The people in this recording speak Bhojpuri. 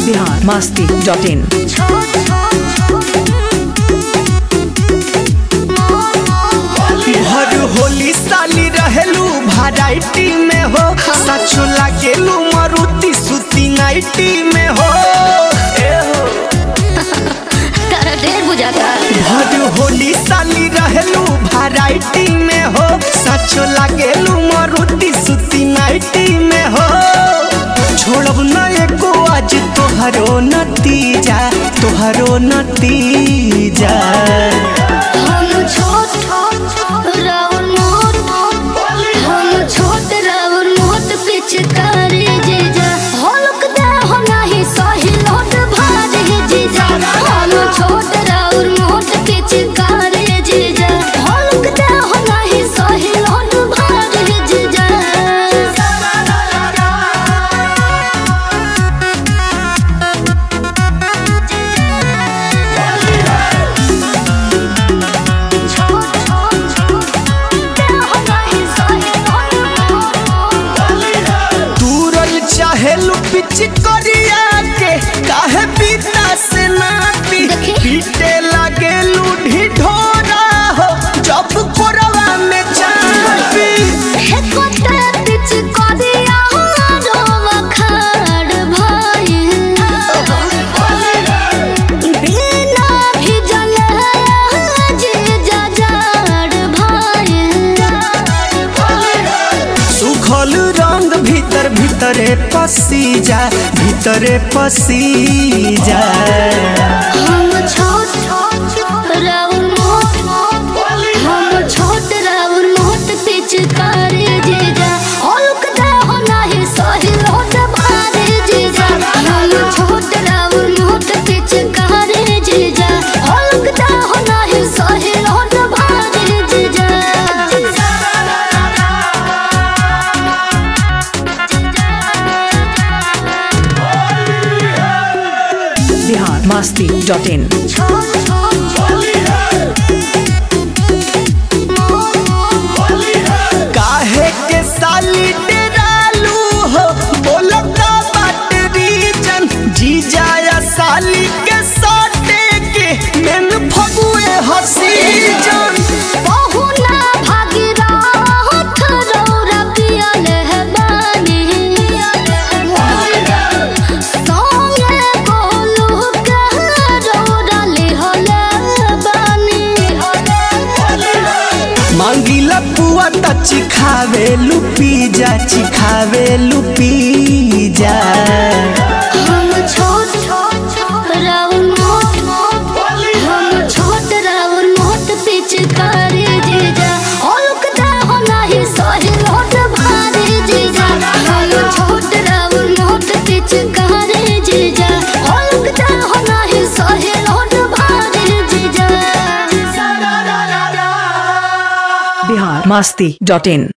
बिहार मस्ती डॉट इन हर होली साली रहेलू वैरायटी में हो सचो लागेलू मारुति सुती नाइटी में हो ए हो तारा ढेर बुझाता हर होली साली रहेलू वैरायटी में हो सचो लागेलू मारुति सुती नाइटी में हो छोड़ब न एको आज तोहरो नतीजा तोहरो नतीजा हम छोट राउर मोट हम छोट राउर मोट पिचकारी जीजा हल्क दे हो नहीं सही लोट भारी जीजा हम छोट राउर मोट पिचकारी जीजा हल्क दे हो नहीं सही लोट भारी जीजा दूरल चाहेलू पिच करिया के काहे पीता से नाती देखी। पीटे लागेलू ढिढोरा हो जब कोरवा में चापी सुखल रंग भीतर भीतरे पसी जा भीतरे पसी जा पिचकारी जीजा हल्क दे हो नहीं सही लोट भारी जीजा हम छोट राउर मोट पिचकारी जीजा हल्क दे हो नहीं सही लोट भारी जीजा बिहार मस्ती डॉट इन काहे के साली डेरालू हो बोलता बाट रीजन जी जाया साली के साटे के मेन फगुए हसी जन बहुना भागीरथ रौरा पियल है बानी। संगे गोलू के रौरा लिहल बानी। मांगीला पुआ त चिखावे लुपी जा चिखावे लुपी जा हम छोट राउर मोट हम छोट राउर मोट पिचकारी जीजा हल्क दे हो नहीं सही लोट भारी जीजा हम छोट राउर मोट पिचकारी जीजा हल्क दे हो नहीं सही लोट भारी जीजा बिहार मस्ती डॉट इन